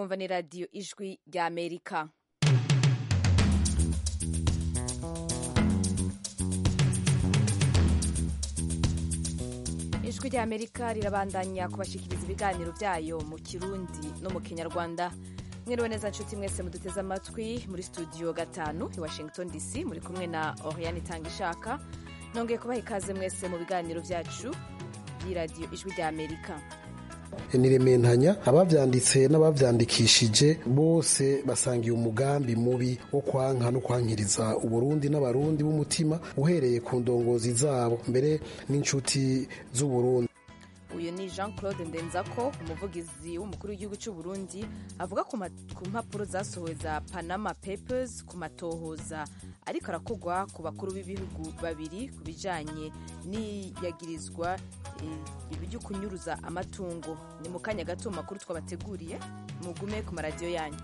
mwumva ni radiyo ijwi rya amerika ijwi rya amerika rirabandanya kubashikiriza ibiganiro byayo mu kirundi no mu kinyarwanda mwiriwe neza nshuti mwese muduteze amatwi muri studio gatanu i washington dc muri kumwe na oriane itanga ishaka nongeye kubaha ikaze mwese mu biganiro byacu by'iradiyo ijwi rya amerika nirementanya abavyanditse n'abavyandikishije bose basangiye umugambi mubi wo kwanka no kwankiriza uburundi n'abarundi b'umutima uhereye ku ndongozi zabo mbere n'inshuti z'uburundi uyu ni jean claude ndenzako umuvugizi w'umukuru w'igihugu cy'u Burundi avuga ku mpapuro zasohowe za panama papers ku matohoza ariko arakogwa ku bakuru b'ibihugu babiri ku bijanye n'iyagirizwa ibyo kunyuruza amatungo ni mu kanya gato mu makuru twabateguriye mugume ku maradiyo yanyu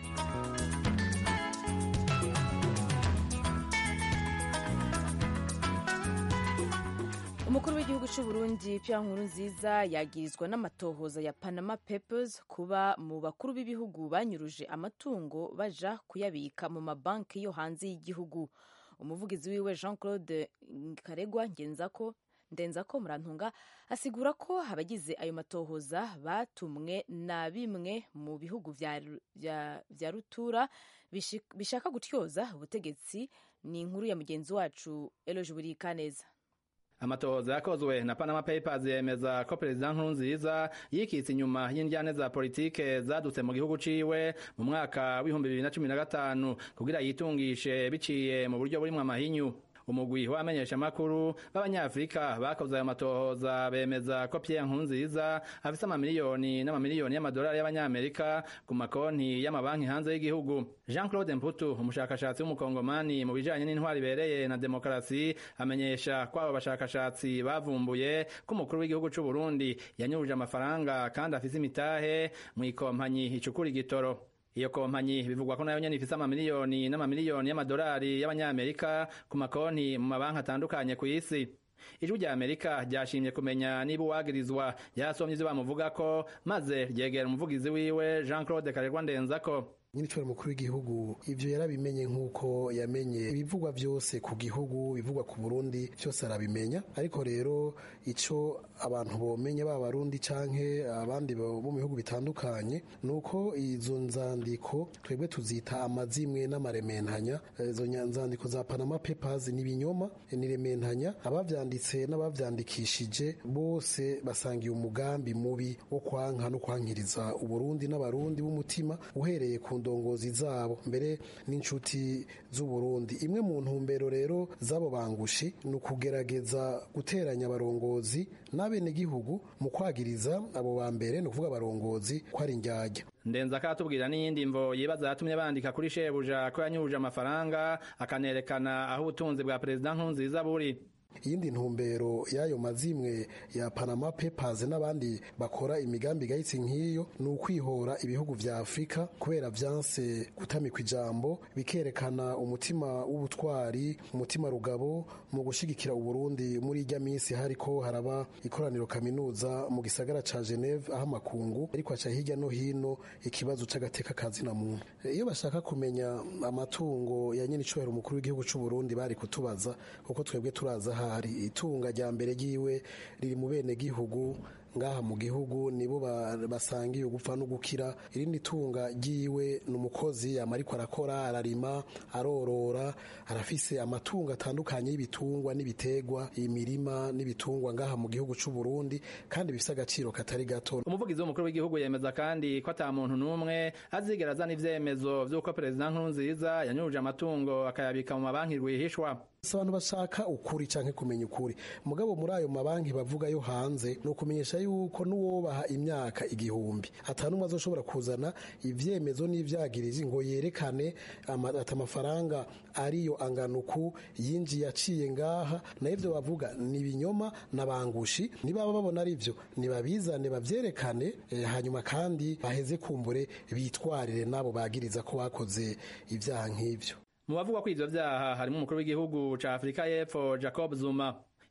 umukuru w'igihugu cy'u Burundi Pierre Nkurunziza yagirizwa n'amatohoza ya Panama Papers kuba mu bakuru b'ibihugu banyuruje amatungo baja kuyabika mu mabanki yo hanze y'igihugu umuvugizi wiwe Jean Claude Karegwa ngenzako ndenzako murantunga asigura ko abagize ayo matohoza batumwe na bimwe mu bihugu vya, vya, vya rutura bishaka gutyoza ubutegetsi ni inkuru ya mugenzi wacu Eloge Burikaneza amatohoza yakozwe na Panama Papers yemeza ko Perezida Nkurunziza yikitse inyuma y'indyane za politike zadutse mu gihugu ciwe mu mwaka w'ibihumbi bibiri na cumi na gatanu kugira yitungishe biciye mu buryo burimwo amahinyu umugwi w'abamenyeshamakuru b'abanyafurika bakoze ayo matohoza bemeza ko Pierre Nkurunziza afise amamiliyoni n'amamiliyoni y'amadolari y'abanyamerika ku makonti y'amabanki hanze y'igihugu Jean Claude Mputu umushakashatsi w'umukongomani mu bijanye n'intwari ibereye na demokarasi amenyesha ko abo bashakashatsi bavumbuye ko umukuru w'igihugu c'u Burundi yanyuruje amafaranga kandi afise imitahe mw'ikompanyi icukura igitoro iyo kompanyi bivugwa ko nayo nyene ifise amamiliyoni n'amamiliyoni y'amadolari y'abanyamerika ku makonti mu mabanki atandukanye ku isi ijwi rya amerika ryashimye kumenya niba uwagirizwa yarasomye ivyo bamuvugako maze ryegera umuvugizi wiwe jean claude karerwa ndenzako nyiricoro mukuru w'igihugu ivyo yarabimenye nk'uko yamenye ibivugwa vyose ku gihugu bivugwa ku burundi vyose arabimenya ariko rero ico abantu bomenya baba barundi canke abandi bo mu bihugu bitandukanye nuko izo nzandiko twebwe tuzita amazimwe n'amarementanya izo nzandiko za Panama Papers ni binyoma ni rementanya abavyanditse n'abavyandikishije bose basangiye umugambi mubi wo kwanka no kwankiriza uburundi n'abarundi b'umutima uhereye ku ndongozi zabo mbere n'inshuti z'uburundi imwe mu ntumbero rero z'abo bangushi ni ukugerageza guteranya abarongozi n'abenegihugu mu kwagiriza abo ba mbere ni ukuvuga abarongozi ko ari indyarya ndenza akatubwira n'iyindi mvo yibaza yatumye bandika kuri shebuja ko yanyuruje amafaranga akanerekana aho ubutunzi bwa perezida nkurunziza buri iyindi ntumbero y'ayo mazimwe ya Panama Papers n'abandi bakora imigambi igayitse nk'iyo ni ukwihora ibihugu vya Afurika kubera vyanse gutamikwa ijambo bikerekana umutima w'ubutwari umutima rugabo mu gushigikira Uburundi muri irya minsi hariko haraba ikoraniro kaminuza mu gisagara ca Geneve aho amakungu ariko aca hirya no hino ikibazo c'agateka kazina muntu iyo bashaka kumenya amatungo ya nyene icubahiro umukuru w'igihugu c'u Burundi bari kutubaza kuko twebwe turaza hari itunga rya mbere ryiwe riri mu bene gihugu ngaha mu gihugu nibo basangiye ugupfa no gukira irindi tunga ryiwe ni umukozi yama ariko arakora ararima arorora arafise amatungo atandukanye y'ibitungwa n'ibitegwa imirima n'ibitungwa ngaha mu gihugu c'u Burundi kandi bifise agaciro katari gato umuvugizi w'umukuru w'igihugu yemeza kandi ko ata muntu n'umwe azigera azana ivyemezo vy'uko perezida Nkurunziza yanyuruje amatungo akayabika mu mabanki rwihishwa abantu bashaka ukuri canke kumenya ukuri mugabo muri ayo mabanki bavuga yo hanze ni ukumenyesha yuko n'uwobaha imyaka igihumbi atanumwe azoshobora kuzana ivyemezo n'ivyagirizi ngo yerekane ati amafaranga ariyo anganuku yinjiye aciye ngaha na ivyo bavuga ni ibinyoma n'abangushi nibaba babona ari vyo nibabizane bavyerekane eh, hanyuma kandi baheze kumbure bitwarire nabo bagiriza ko bakoze ivyaha nk'ivyo mu bavugwa ko ivyo vyaha harimo umukuru w'igihugu ca Afrika y'Epfo Jacob Zuma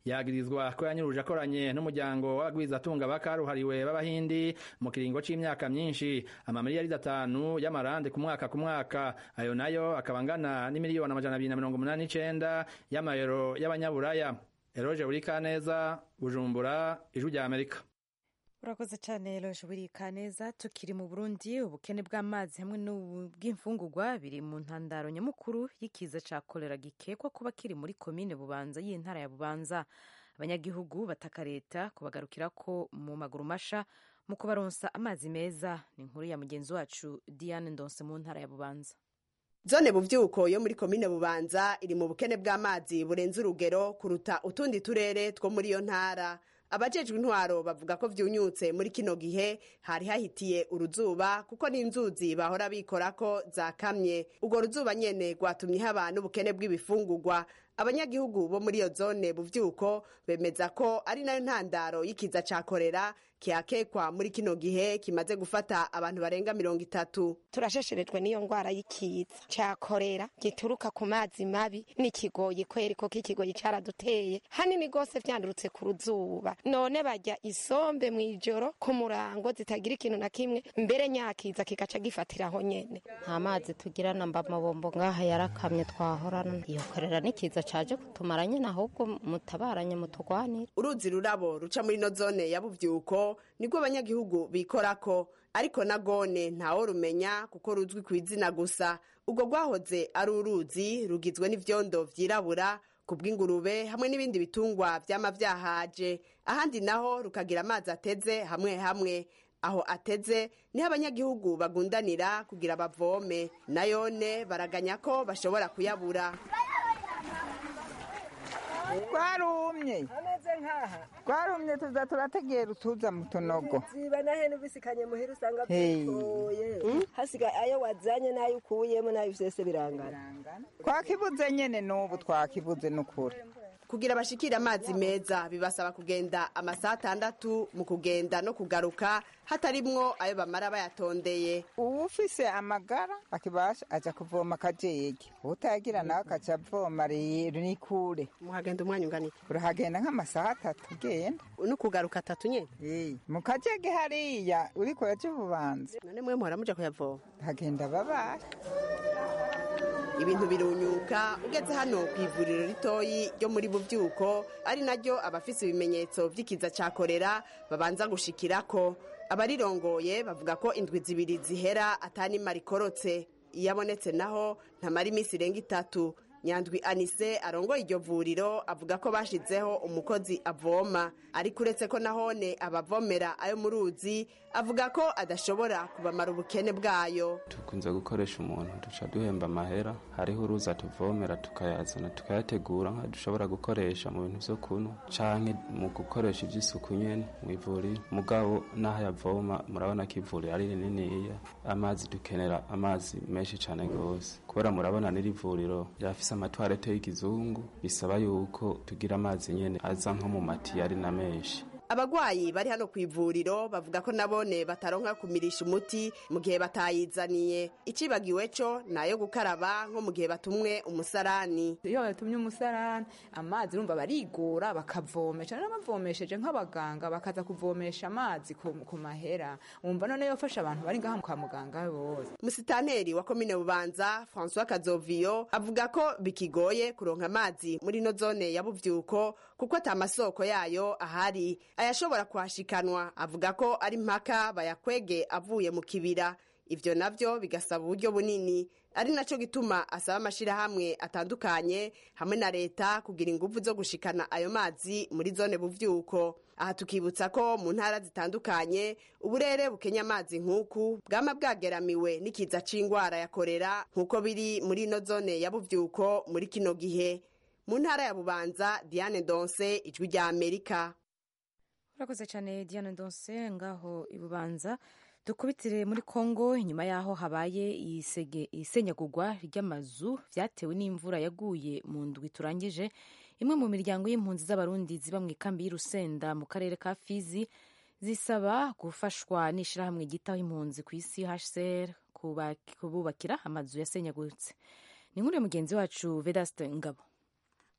yagirizwa ko yanyuruje akoranye n'umuryango w'abagwizatunga bakaruhariwe b'abahindi mu kiringo c'imyaka myinshi amamiliyari atanu y'amarande ku mwaka ku mwaka ayo nayo akaba angana n'imiliyoni amajana abiri na mirongo umunani n'icenda y'amayero y'abanyaburaya eroje burikaneza bujumbura ijwi rya amerika urakoze cyane loje burika neza tukiri mu burundi ubukene bw'amazi hamwe n'ubw'imfungurwa biri mu ntandaro nyamukuru y'ikiza cya kolera gikekwa kuba kiri muri komine bubanza y'intara ya bubanza abanyagihugu bataka leta kubagarukira ko mu maguru masha mu kubaronsa amazi meza ni inkuru ya mugenzi wacu diane ndonse mu ntara ya bubanza zone buvyuko yo muri komine bubanza iri mu bukene bw'amazi burenze urugero kuruta utundi turere two muri iyo ntara abajejwe intwaro bavuga ko vyunyutse muri kino gihe hari hahitiye uruzuba kuko n'inzuzi bahora bikora ko zakamye urwo ruzuba nyene rwatumye haba n'ubukene bw'ibifungurwa abanyagihugu bo muri iyo zone buvyuko bemeza ko ari nayo ntandaro y'ikiza ca korera kihakekwa muri kino gihe kimaze gufata abantu barenga mirongo itatu turashesherejwe n'iyo ngwara y'ikiza ca korera gituruka ku mazi mabi n'ikigoyi kweri ko k'ikigoyi caraduteye hanini gose vyandurutse ku ruzuba none barya isombe mw'ijoro ku murango zitagira ikintu na kimwe mbere nyakiza kigaca gifatiraho nyene nta mazi tugira na mba mabombo ngaha yarakamye twahorana iyo korera n'ikiza caje kutumara nyene ahubwo mutabaranye mutugwanire uruzi rurabo ruca muri no zone ya buvyuko nibwo abanyagihugu bikorako ariko na gone ntawo rumenya kuko ruzwi ku izina gusa ubwo rwahoze ari uruzi rugizwe n'ivyondo vyirabura ku bw'ingurube hamwe n'ibindi bitungwa vyama vyahaje ahandi naho rukagira amazi ateze hamwe hamwe aho ateze niho abanyagihugu bagundanira kugira bavome nayone baraganya ko bashobora kuyabura twarumye ameze nk'aha twarumye tuza turategera utuza mu tunogo ziba na hene ubisikanye muhira usanga Hey. bitoye hasigaye ayo wazanye n'ayo ukuyemo n'ayo vyose birangana twakibuze nyene n'ubu twakibuze n'ukuri kugira bashikire amazi meza bibasaba kugenda amasaha atandatu mu kugenda no kugaruka hatarimwo ayo bamara bayatondeye uwufise amagara akibasha aja kuvoma akajege utayagira nawe akaca avoma rero ni kure muhagenda umwanya ungana iki urahagenda nk'amasaha atatu ugenda no kugaruka atatu nyene Eh, mu kajege hariya uriko yaje ububanza none mwe muhora muja kuyavoma hagenda babara ibintu birunyuka ugeze hano ku ivuriro ritoyi ryo muri buvyuko ari naryo abafise ibimenyetso vy'ikiza ca korera babanza gushikirako abarirongoye bavuga ko indwi zibiri zihera atanima rikorotse iyo abonetse naho ntamara iminsi irenga itatu nyandwi anise arongoye iryo vuriro avuga ko bashizeho umukozi avoma ariko uretse ko nahone abavomera ayo mu ruzi avuga ko adashobora kubamara ubukene bwayo dukunze gukoresha umuntu duca duhemba amahera hariho uruza tuvomera tukayazana tukayategura nka dushobora gukoresha mu bintu vyo kunywa canke mu gukoresha ivy'isuku nyene mu ivuriro mugabo n'aho yavoma murabona ko ivuriro ari rininiya amazi dukenera amazi menshi cane gose kubera murabona n'iri vuriro ryafise amatwarete y'ikizungu bisaba yuko tugira amazi nyene aza nko mu matiyo ari na menshi abagwayi bari hano ku ivuriro bavuga ko nabone bataronka kumirisha umuti mu gihe batayizaniye icibagiwe co nayo gukaraba nko mu gihe batumwe umusarani iyo batumye umusarani amazi urumva barigora bakavomesha rero bavomesheje nk'abaganga bakaza kuvomesha amazi ku, ku mahera wumva none yofasha abantu bari ngaha kwa muganga bose musitaneri wa komine bubanza françois kazoviyo avuga ko bikigoye kuronka amazi muri no zone ya buvyuko kuko ata masoko yayo ahari ayashobora kuhashikanwa avuga ko ari mpaka bayakwege avuye mu kibira ivyo navyo bigasaba uburyo bunini ari naco gituma asaba amashirahamwe atandukanye hamwe na leta kugira inguvu zo gushikana ayo mazi muri zone buvyuko aha tukibutsa ko mu ntara zitandukanye uburere bukenya amazi nk'uku bwama bwageramiwe n'ikiza c'ingwara ya korera nk'uko biri muri ino zone ya buvyuko muri kino gihe mu ntara ya bubanza diane donse ijwi rya amerika urakoze cyane diane donse ngaho ibubanza dukubitire muri congo inyuma y'aho habaye isege- isenyagurwa ry'amazu vyatewe n'imvura yaguye mu ndwi turangije imwe mu miryango y'impunzi z'abarundi ziba mu ikambi y'urusenda mu karere ka fizi zisaba gufashwa n'ishirahamwe ryitaho impunzi ku isi hcr kuba- kububakira amazu yasenyaguritse ni inkuru ya mugenzi wacu vedaste ngabo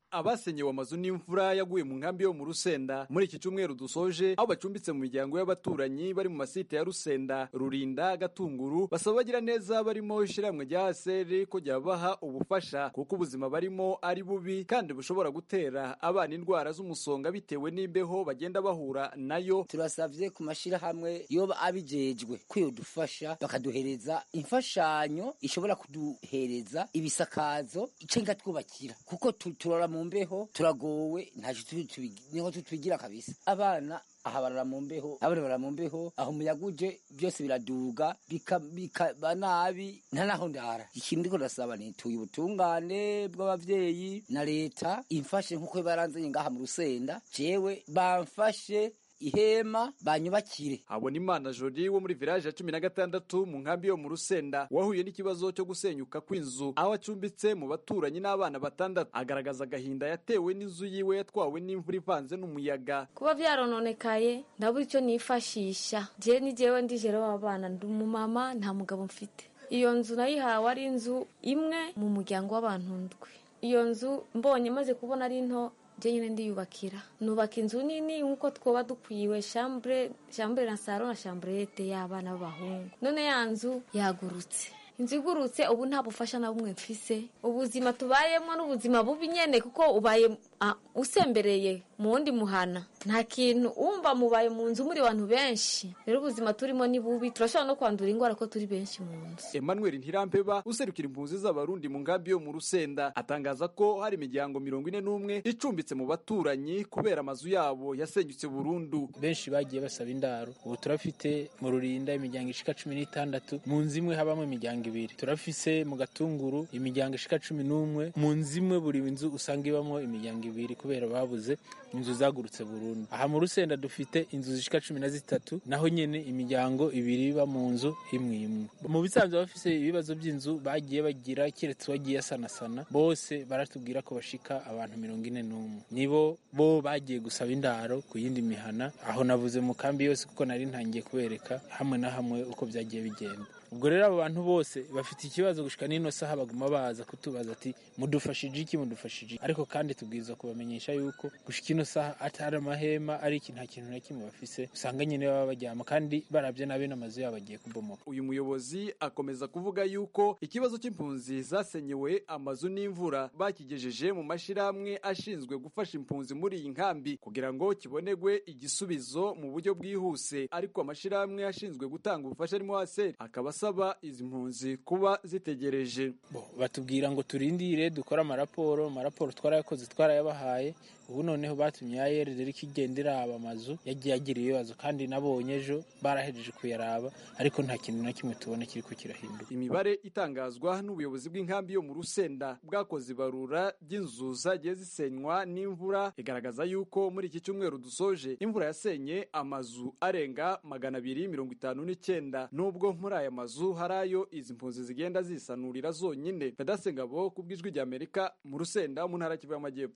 abasenyewe amazu n'imvura yaguye mu nkambi yo mu rusenda muri iki cyumweru dusoje aho bacumbitse mu miryango y'abaturanyi bari mu masite ya rusenda rurinda gatunguru basaba bagira neza barimo ishyirahamwe rya aseri ko ryabaha ubufasha kuko ubuzima barimo ari bubi kandi bushobora gutera abana indwara z'umusonga bitewe n'imbeho bagenda bahura nayo turasavye ku mashirahamwe yoba abijejwe kwiyodufasha bakaduhereza imfashanyo ishobora kuduhereza ibisakazo cenga twubakira kuko turora mu mbeho turagowe ntacyo niho tubigira kabisa abana aha barara mu mbeho abana barara mu mbeho aho umuyaga uje byose biraduga bikaba nabi nta naho ndara ikintu ndiko ndasaba nituye ubutungane bw'abavyeyi na leta imfashe nk'uko baranzanye ngaha mu rusenda jewe bamfashe ihema banyubakire habona imana jori wo muri village ya cumi na gatandatu mu nkambi yo mu rusenda wahuye n'ikibazo cyo gusenyuka kw'inzu aho acumbitse mu baturanyi n'abana batandatu agaragaza agahinda yatewe n'inzu yiwe yatwawe n'imvura ivanze n'umuyaga kuba vyarononekaye ndabura icyo nifashisha je ni jewe ndi jere w'abana ndi umumama nta mugabo mfite iyo nzu nayihawe ari inzu imwe mu muryango w'abantu ndwi iyo nzu mbonye maze kubona ari nto je nyine ndiyubakira nubaka inzu nini nk'uko twoba dukwiwe chambre chambre na salo na chambrete y'abana b'abahungu none ya nzu yagurutse inzu igurutse ubu nta bufasha na bumwe mfise ubuzima tubayemo n'ubuzima bubi nyene kuko ubaye usembereye mu wundi muhana nta kintu wumva mubaye mu nzu muri abantu benshi rero ubuzima turimo ni bubi turashobora no kwandura indwara ko turi benshi mu nzu emmanuel ntirampeba userukira impunzi z'abarundi mu nkambi yo mu rusenda atangaza ko hari imiryango mirongo ine n'umwe icumbitse mu baturanyi kubera amazu yabo yasenyutse burundu benshi bagiye basaba indaro ubu turafite mu rurinda imiryango ishika cumi n'itandatu mu nzu imwe habamo imiryango ibiri turafise mu gatunguru imiryango ishika cumi n'umwe mu nzu imwe buri nzu usanga ibamo imiryango ibiri kubera babuze inzu zagurutse burundu aha mu rusenda dufite inzu zishika cumi na zitatu naho nyene imiryango ibiri iba mu nzu imwe imwe mu bisanzwe bafise ibibazo by'inzu bagiye bagira keretse wagiye asanasana bose baratubwira ko bashika abantu mirongo ine n'umwe nibo bo bagiye gusaba indaro ku yindi mihana aho navuze mu kambi yose kuko nari ntangiye kubereka hamwe na hamwe uko byagiye bigenda ubwo rero abo bantu bose bafite ikibazo gushika n'ino saha baguma baza kutubaza ati mudufashije iki mudufashije iki ariko kandi tubwirizwa kubamenyesha yuko gushika ino saha atari amahema ari iki nta kintu na kimwe bafise usanga nyine baba baryama kandi barabye nabi n'amazu yabo agiye kubomoka uyu muyobozi akomeza kuvuga yuko ikibazo cy'impunzi zasenyewe amazu n'imvura bakigejeje mu mashirahamwe ashinzwe gufasha impunzi muri iyi nkambi kugira ngo kibonerwe igisubizo mu buryo bwihuse ariko amashirahamwe ashinzwe gutanga ubufasha arimo haseri akaba asaba izi mpunzi kuba zitegereje batubwira ngo turindire dukore amaraporo amaraporo twarayakoze twarayabahaye ubu noneho batumye ayeri rero ikigenda iraba amazu yagiye agira ibibazo kandi nabonye ejo barahejeje kuyaraba ariko nta kintu na kimwe tubona kiri ko kirahinduka imibare itangazwa n'ubuyobozi bw'inkambi yo mu rusenda bwakoze ibarura ry'inzu zagiye zisenywa n'imvura igaragaza yuko muri iki cyumweru dusoje imvura yasenye amazu arenga magana abiri mirongo itanu n'icyenda nubwo muri aya mazu hari ayo izi mpunzi zigenda zisanurira zonyine fedase ngabo ku bw'ijwi ry'amerika mu rusenda mu ntara kivu y'amajyepfo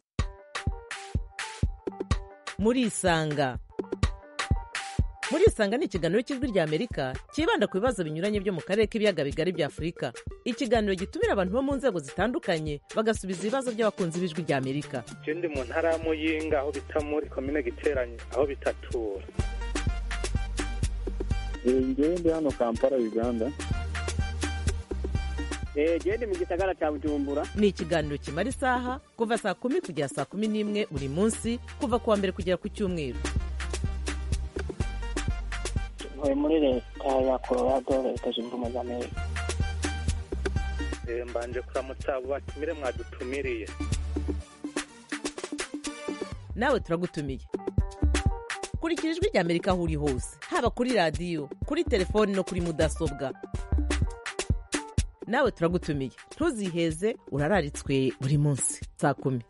murisanga murisanga ni ikiganiro cy'ijwi rya amerika cyibanda ku bibazo binyuranye byo mu karere k'ibiyaga bigari bya afurika ikiganiro gitumira abantu bo mu nzego zitandukanye bagasubiza ibibazo by'abakunzi b'ijwi rya amerika je ndi mu ntara ya muyinga aho bita muri komine giteranye aho bitatura ngewe ndi hano kampala uganda gende mu gisagara cya bujumbura ni ikiganiro kimara isaha kuva saa kumi kugera saa kumi n'imwe buri munsi kuva ku wa mbere kugera ku cyumweru ntuye muri leta ya colorado leta zunze ubumwe za amerika mbanje kuramutsa abo batumire mwadutumiriye nawe turagutumiye kurikira ijwi rya amerika aho uri hose haba kuri radiyo kuri telefoni no kuri mudasobwa nawe turagutumiye ntuziheze urararitswe buri munsi saa kumi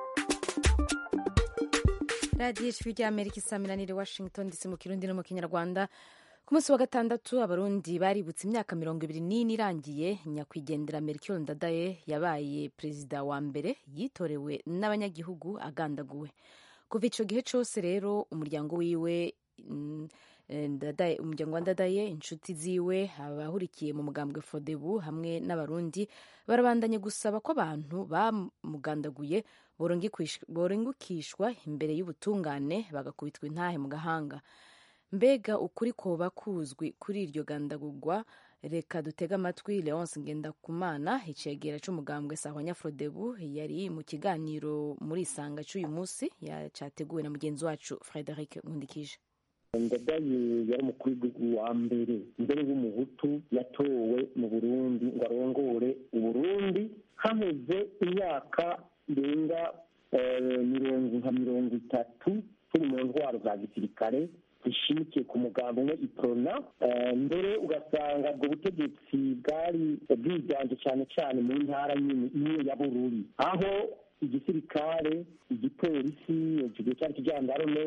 radiyo ijwi rya amerika isaminanire washington ndetse mu kirundi no mu kinyarwanda ku munsi wa gatandatu abarundi baributse imyaka mirongo ibiri n'ine irangiye nyakwigendera melchior ndadaye yabaye perezida wa mbere yitorewe n'abanyagihugu agandaguwe kuva icyo gihe cyose rero umuryango wiwe umuryango wa ndadaye inshuti ziwe abahurikiye mu mugambwe fodebu hamwe n'abarundi barabandanye gusaba ko abantu bamugandaguye borengukishwa imbere y'ubutungane bagakubitwa intahe mu gahanga mbega ukuri koba kuzwi kuri iryo gandagurwa reka dutege amatwi leonce ngendakumana icegera c'umugambwe sahwanya frodebu yari mu kiganiro muri isanga c'uyu munsi cyateguwe na mugenzi wacu frederic nkundikije ndadaye yari umukuru w'igihugu wa mbere mbere w'umuhutu yatowe mu burundi ngo arongore uburundi haheze imyaka irenga mirongo nka mirongo itatu turi mu ntwaro za gisirikare zishimikiye ku mugambi umwe iprona mbere ugasanga ubwo butegetsi bwari bwiganje cyane cyane mu ntara nyine imwe ya bururi aho igisirikare igipolisi ikigo cyari kijandarume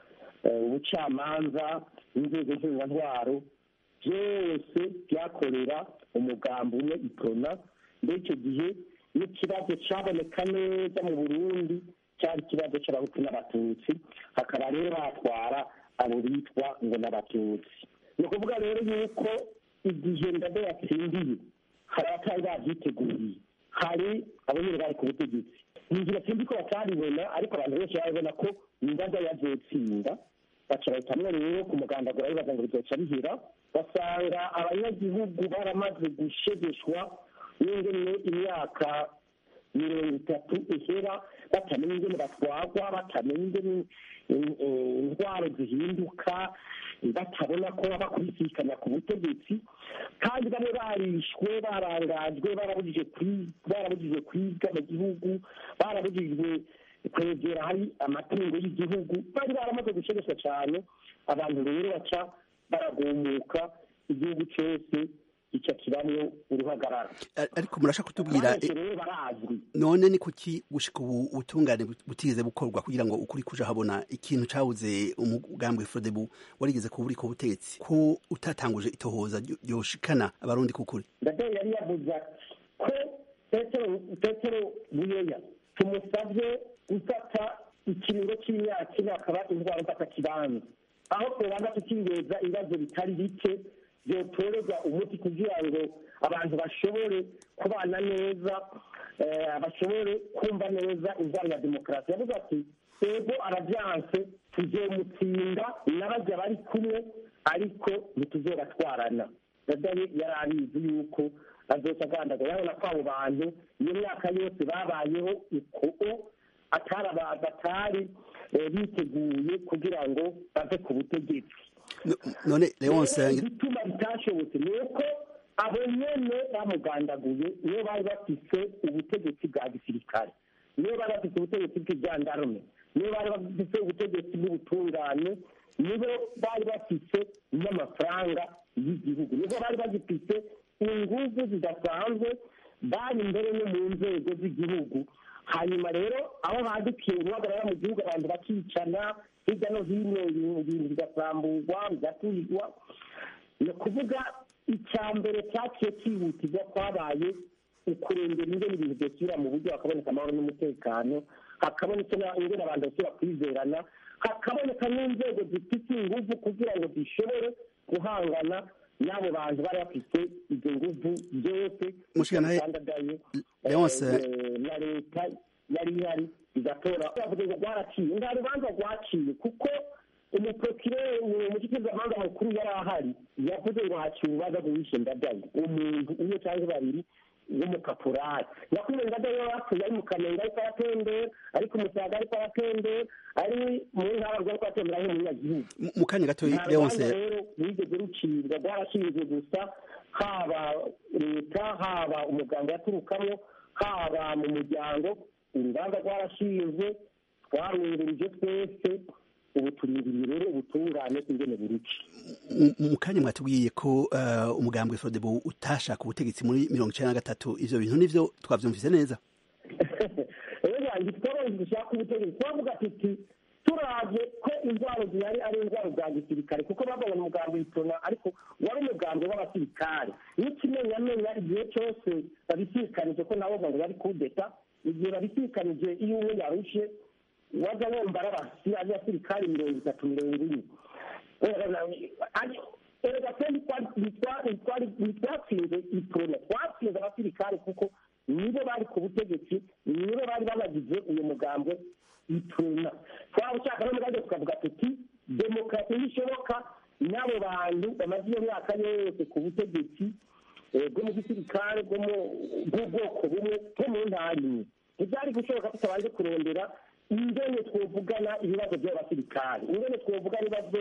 ubucamanza inzego ntwaro byose byakorera umugambi umwe iprona muri icyo gihe n'ikibazo cyaboneka neza mu burundi cyari ikibazo cy'abahutu n'abatutsi hakaba rero batwara abo bitwa ngo n'abatutsi ni ukuvuga rero yuko igihe ndade yatsindiye hari abatari babyiteguye hari abo nyine bari ku butegetsi inzira sinzi ko bataribona ariko abantu benshi barabona ko indada yazotsinda baca bahitamwo rero ku mugandagura bibaza ngo bizoca bihera basanga abanyagihugu baramaze gushegeshwa n'ingene imyaka mirongo itatu ihera batamenya ingene batwagwa batamenya ingene indwara zihinduka batabona ko baba kubisikana ku butegetsi kandi bamwe barishwe barangajwe barabujijwe kwiga mu gihugu barabujijwe kwegera hari amatungo y'igihugu bari baramaze gushegeshwa cyane abantu rero baca baragumuka igihugu cyose icyo kibamwo uruhagarara ariko murashaka kutubwira none ni kuki gushika ubu ubutungane butigeze bukorwa kugira ngo ukuri kuja habona ikintu cabuze umugambwe Frodebu warigeze kuba uriko butegetsi ko utatanguje itohoza ryoshikana abarundi kukuri ndade yari yavuze ko petero petero buyoya tumusabye gufata ikiringo c'imyaka ine akaba indwara mfata kibanza aho twobanza tukibeza ibibazo bitari bike byotorerwa umuti kugira ngo abantu bashobore kubana neza bashobore kumva neza indwara ya demokarasi yavuze ati ego arabyanse tuzomutsinda n'abajya bari kumwe ariko ntituzobatwarana dadaye yari abizi yuko azoca agandagura yabona ko abo bantu iyo myaka yose babayeho uko atari batari biteguye kugira ngo bave ku butegetsi none leonce igituma bitashobotse ni uko abo nyene bamugandaguye niyo bari bafise ubutegetsi bwa gisirikare niyo bari bafise ubutegetsi bw'ijandarume niyo bari bafise ubutegetsi bw'ubutungane nibo bari bafise n'amafaranga y'igihugu nibo bari bagifise inguvu zidasanzwe bari imbere no mu nzego z'igihugu hanyuma rero aho badukiye guhagarara mu gihugu abantu bakicana hirya no hino ibintu bigasamburwa bigatuzwa ni ukuvuga icya mbere cyaciye cyihutirwa kwabaye ukurengera ingene ibintu byosubira mu buryo hakaboneka amahoro n'umutekano hakaboneka ingene abantu basubira kwizerana hakaboneka n'inzego zifite inguvu kugira ngo zishobore guhangana n'abo bantu bari bafite izo nguvu byose bitandagaye na leta yari ihari igatora bavuga ngo rwaraciye nta rubanza rwaciye kuko umuprokirere umushyikirizamanza mukuru yari ahari yavuze ngo haciye urubanza rw'uwishe ndadaye umuntu umwe cyangwa babiri w'umukaporari nyakubahwa ndadaye yari apfuye ari mu kamenge ariko aratembera ariko umusaga ariko aratembera ari mu ntara rwari kuratembera nk'umunyagihugu mu kanya gato leonce rero rwigeze rucibwa rwarashinzwe gusa haba leta haba umuganga yaturukamo haba mu muryango urubanza rwarashinzwe twarungurije twese ubu turindiriye rero ubutungane ingene buruki mu kanya mwatubwiye ko umugambwe frodebo utashaka ubutegetsi muri mirongo icyenda na gatatu ivyo bintu nivyo twavyumvise neza rero yanjye twabonye dushaka ubutegetsi twavuga tuti turavye ko indwara zihari ari indwara za gisirikare kuko babonye umugambi witona ariko wari umugambi w'abasirikare n'ikimenyamenya igihe cyose babisikanije ko nabo ngo bari kudeta igihe babisikanije iyo umwe yarushe waza wumva ari abasirikari mirongo itatu mirongo ine kandi tukavuga tuti demokarasi ntishoboka n'abo bantu bamaze iyo myaka yose ku butegetsi bwo mu gisirikare bwo mu bw'ubwoko bumwe bwo mu ntara imwe ntibyari gushoboka tutabanje kurondera ingene twovugana ibibazo by'abasirikare ingene twovuga ibibazo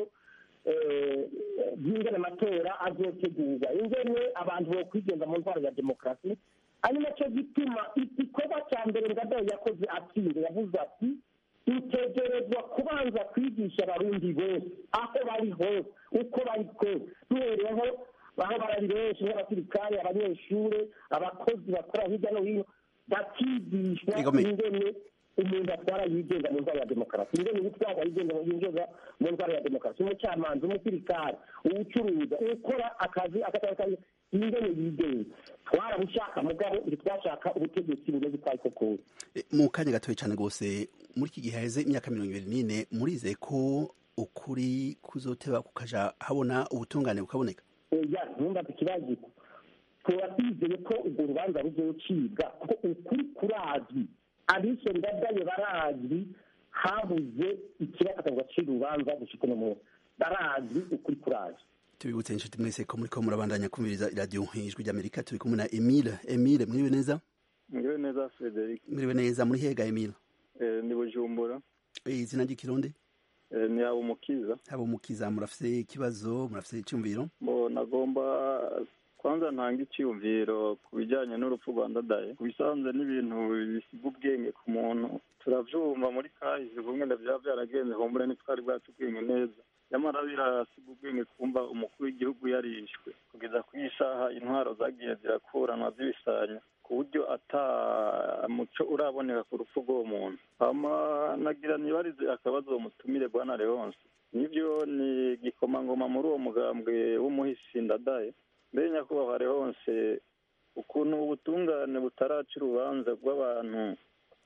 by'ingene amatora azotegurwa ingene abantu bokwigenza mu ntwaro ya demokarasi ari nacyo gituma igikorwa cya mbere ngadayo yakoze atsinze yavuze ati dutegerezwa kubanza kwigisha abarundi bose aho bari hose uko bari kose duhereyeho aho barari benshi nk'abasirikare abanyeshuri abakozi bakora hirya no hino bakigishwa ingene umuntu atwara yigenga mu ntwaro ya demokarasi ingene ubutwara yigenga yinjiza mu ntwaro ya demokarasi umucamanza umusirikare uwucuruza ukora akazi akatakazi ingene yigenga twarabushaka mugabo ntitwashaka ubutegetsi bumeze uko ariko kose mu kanya gatoya cyane rwose muri iki gihe haheze imyaka mirongo ibiri n'ine murizeye ko ukuri kuzoteba kukaja habona ubutungane bukaboneka oya ntumbaze ikibazo tuba twizeye ko urwo rubanza ruzocibwa kuko ukuri kurazwi abishe ndadaye barazwi habuze ikiraka gacira urubanza gushika uno munsi barazwi ukuri kurazwi tubibutse inshuti mwese ko muriko murabandanya kumviriza iradiyo ijwi ry'amerika turi kumwe na emile emile mwiriwe neza mwiriwe neza frederic mwiriwe neza muri hega emile ni bujumbura izina ry'ikirundi ni haba umukiza haba umukiza murafise ikibazo murafise icyumviro bo nagomba kwanza ntanga icyumviro ku bijyanye n'urupfu rwa ndadaye ku bisanzwe n'ibintu bisiga ubwenge ku muntu turabyumva muri kahise kumwe na byaba byaragenze humbure ntitwari bwacu ubwenge neza nyamara birasiga ubwenge kumva umukuru w'igihugu yarishwe kugeza ku isaha intwaro zagiye zirakuranwa zibisanya ku buryo ata muco uraboneka ku rupfu rw'uwo muntu hama nagira nibarize akabazo mutumire bwana leonce nibyo ni igikomangoma muri uwo mugambwe w'umuhisi ndadaye mbere nyakubahwa leonce ukuntu ubutungane butaraca urubanza rw'abantu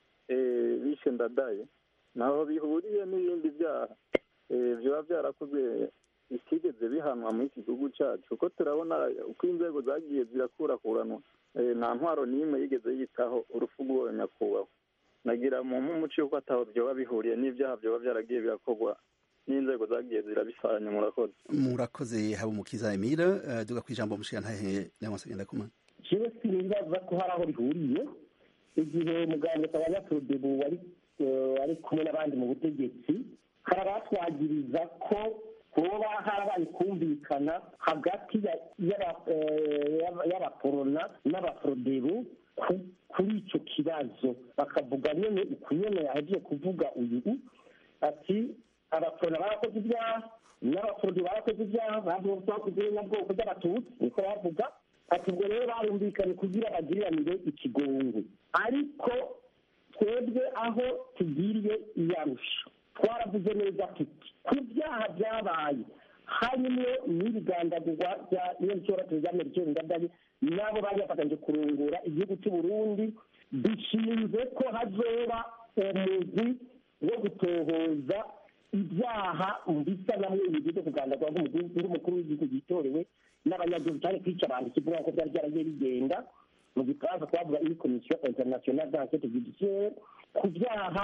bishe ndadaye ntaho bihuriye n'ibindi byaha biba byarakozwe bitigeze bihanwa muri iki gihugu cyacu kuko turabona uko inzego zagiye zirakurakuranwa nta ntwaro n'imwe yigeze yitaho urupfu rw'uwo nyakubahwa nagira mu nk'umuco yuko ataho byoba bihuriye n'ibyaha byoba byaragiye birakorwa n'inzego zagiye zirabisanya murakoze murakoze haba umukiza emile duga ku ijambo mushigantahe leonce ngendakumana jewe sinibaza ko hari aho bihuriye igihe muganga abanyaprodebu wari ari kumwe n'abandi mu butegetsi hari abatwagiriza ko hoba harabaye kumvikana hagati y'abaporona n'abaprodebu kuri icyo kibazo bakavuga nyine ukunyene yahejeje kuvuga uyu ati abaporona barakoze ibyaha n'abaporodi barakoze ibyaha bakoze nyabwoko by'abatutsi niko bavuga ati ubwo rero barumvikanye kugira bagiriranire ikigongo ariko twebwe aho tugiriye iyarusha twaravuze neza tuti ku byaha byabaye harimo n'ibigandagurwa bya nyiricyoratiro rya merikeri ndadaye nabo bari bafatanyije kurungura igihugu cy'u Burundi bishinze ko hazoba umugwi wo gutohoza ibyaha bisa na mwe byo kugandagurwa nk'umukuru w'igihugu gitorewe n'abanyagihugu cyane kwica abantu kivuga ko byari byaragiye bigenda mu gifaransa twavuga iyi komisiyo interinasiyonali d'enquête judiciaire ku byaha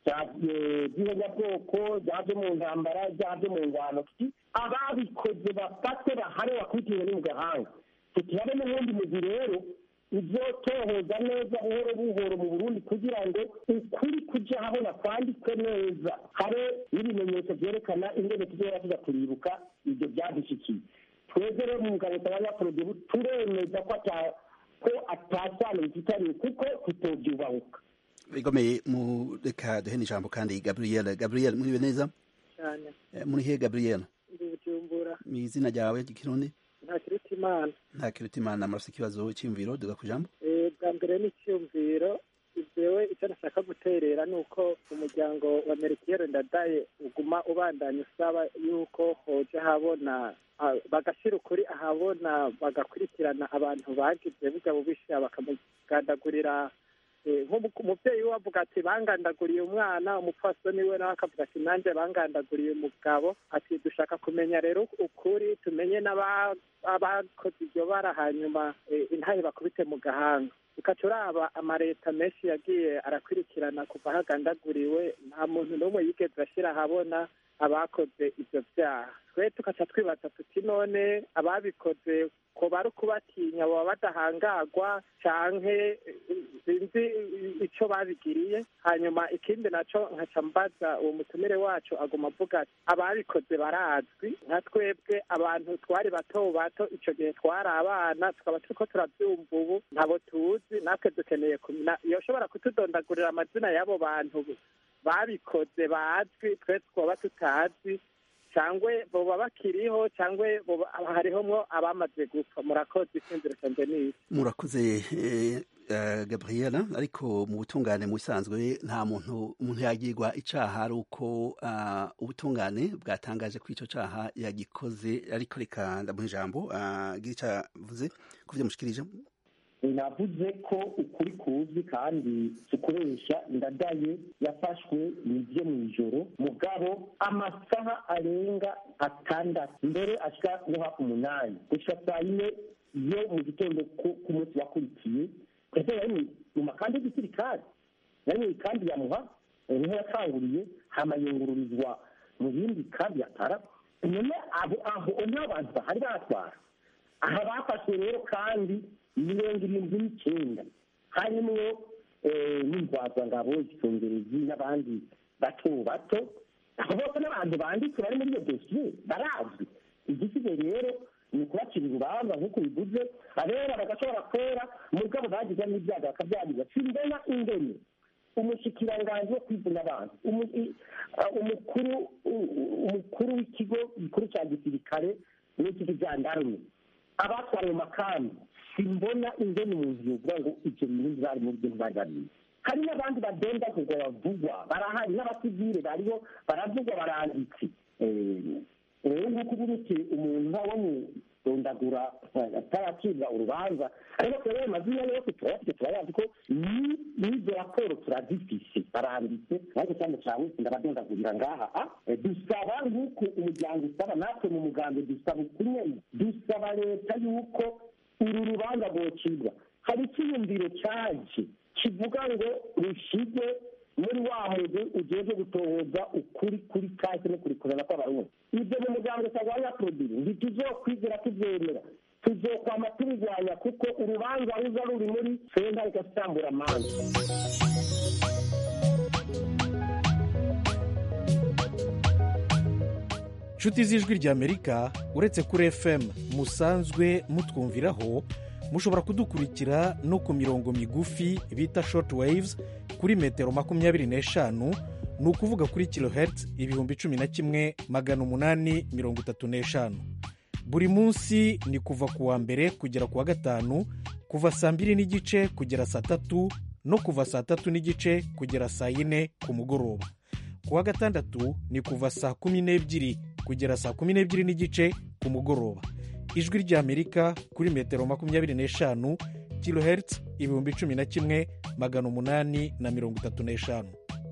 by'ihonyabwoko byaje mu ntambara byaje mu ngwano ababikoze bafatwe bahane bakurikiwe ni mu gahanga tutihabe n'ubundi mugwi rero uzotohoza neza buhoro buhoro mu burundi kugira ngo ukuri kuja habona kwandikwe neza habe n'ibimenyetso vyerekana ingene tuzohora tuza turibuka ivyo vyadushikiye twebwe rero mu ngabo z'abanyaprodebu turemeza ko ata ko atasano bifitaniye kuko tutovyubahuka bigomeye mu reka duhe ijambo kandi gabriel gabriel muriwe neza cyane muri he gabriel ndi bujumbura mu izina ryawe ry'ikirundi nta kiruta imana nta kiruta imana murafite ikibazo cy'imviro duga ku ijambo bwa mbere n'icyumviro jewe icyo nashaka guterera ni uko umuryango wa merikiyeri ndadaye uguma ubandanya usaba yuko hoja habona bagashyira ukuri ahabona bagakurikirana abantu bagize bijya bubisha bakamugandagurira Eh, nk'umu- umuvyeyi we avuga ati bangandaguriye umwana umupfasoni we nawe akavuga ati nanjye bangandaguriye umugabo ati dushaka kumenya rero ukuri tumenye n'aba- abakoze iryo bara hanyuma eh, intahe bakubite mu gahanga ukaca uraba amaleta menshi yagiye arakurikirana kuva hagandaguriwe nta muntu n'umwe yigeze ashyira ahabona abakoze ibyo byaha twe tukaca twibaza tuti none ababikoze ko bari ukubatinya baba badahangagwa canke eh, sinzi ico babigiriye hanyuma ikindi naco nkaca mbaza uwo mutumire wacu aguma avuga ati ababikoze barazwi nka twebwe abantu twari bato bato ico gihe twari abana tukaba turiko turavyumva ubu ntabo tuzi natwe dukeneye kumenya yoshobora kutudondagurira amazina y'abo bantu babikoze bazwi twe twaba tutazi cyangwa boba bakiriho cyangwa boba- hariho mwo abamaze gupfa murakoze isinziro canje niki murakoze eh, eh, gabriela ariko mu butungane mu bisanzwe nta muntu umuntu yagirwa icaha ari uko ah, ubutungane bwatangaje ko ico caha yagikoze ariko reka ndamuha ijambo ah, gira ico avuze ku vyo mushikirije navuze ko ukuri kuzi kandi tukoresha ndadaye yafashwe nibyo mu ijoro mugabo amasaha arenga atandatu mbere ashika no hafi umunani gushika saa yine yo mu gitondo ku- k'umunsi wakurikiye ese yari mu- mu makandi y'igisirikare yari mu ikambi ya muha eh, niho yatanguriye hama yungururizwa mu yindi kambi ya tara none abo aho nta bantu bahari batwara aha bafashwe rero kandi mirongo irindwi n'icyenda harimo eh, n'indwazangabo igisongerezi n'abandi bato bato abo bose n'abantu banditse bari muri iyo dosiye barazwi igisigaye rero ni ukubacira urubanza nk'uko bivuze abera bagashobora kwera mugabo bagize n'ibyago bakabyariza simbona ingene umushikiranganji wo kwivuna abantu umu- i- ah, umukuru u- u- umukuru w'ikigo gikuru cya gisirikare n'ikigo jandarume abatwara mu makambi simbona ingene umuntu yovuga ngo ibyo bintu bari mu byo bari babizi hari n'abandi badenda kugwa bavugwa barahari n'abasivile bariho baravugwa baranditse Eh, rero nk'uko uburuke umuntu ntawe mudondagura ataracibwa urubanza ariko rero ayo mazina yose turayafite turayazi ko ni- n'izo raporo turazifise baranditse ariko cyane cyane ndabadondagurira ngaha ah, eh, dusaba nk'uko umuryango usaba natwe mu mugambi dusaba ukunyene dusaba leta yuko uru rubanza rwocibwa hari icyiyumviro cyaje kivuga ngo rushige muri wa mugwi ujejwe gutohoza ukuri kuri kahise no kurikorana kw'abarundi ibyo mu muryango utagwanya produire ntituzokwigera tubyemera tuzokwama tubirwanya kuko urubanza ruza ruri muri senta igasambura amanza nshuti z'ijwi ry'amerika uretse kuri fm musanzwe mutwumviraho mushobora kudukurikira no ku mirongo migufi bita short waves kuri metero makumyabiri n'eshanu ni ukuvuga kuri kilohertz ibihumbi cumi na kimwe magana umunani mirongo itatu n'eshanu buri munsi ni kuva ku wa mbere kugera ku wa gatanu kuva saa mbiri n'igice kugera saa tatu no kuva saa tatu n'igice kugera saa yine ku mugoroba ku wa gatandatu ni kuva saa kumi n'ebyiri kugera saa kumi n'ebyiri n'igice ku mugoroba ijwi ry'amerika kuri metero makumyabiri n'eshanu kilohertz ibihumbi cumi na kimwe magana umunani na mirongo itatu n'eshanu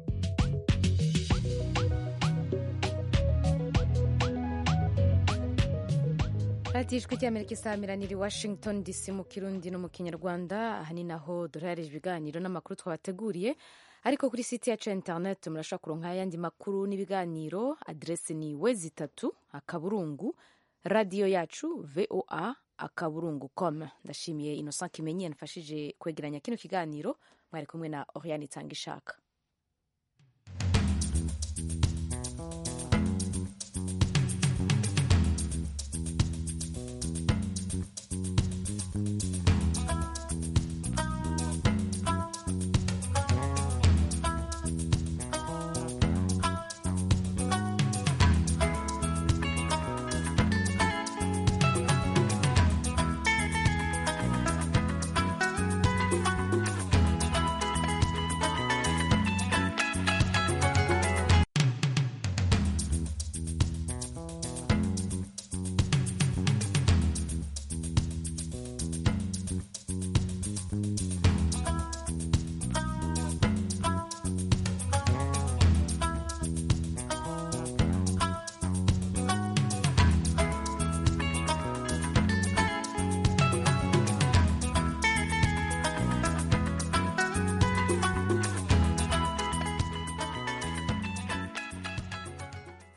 radiyo ijwi ry'amerika isaamiranira i washington dc mu kirundi no mu kinyarwanda aha ni naho duharanije ibiganiro n'amakuru twabateguriye ariko kuri site yacu ya interineti murashobora kuronka ayandi makuru n'ibiganiro aderesi ni we zitatu akaburungu radiyo yacu voa akaburungu com ndashimiye innocent kimenyi yanafashije kwegeranya kino kiganiro mwari kumwe na oriane itanga ishaka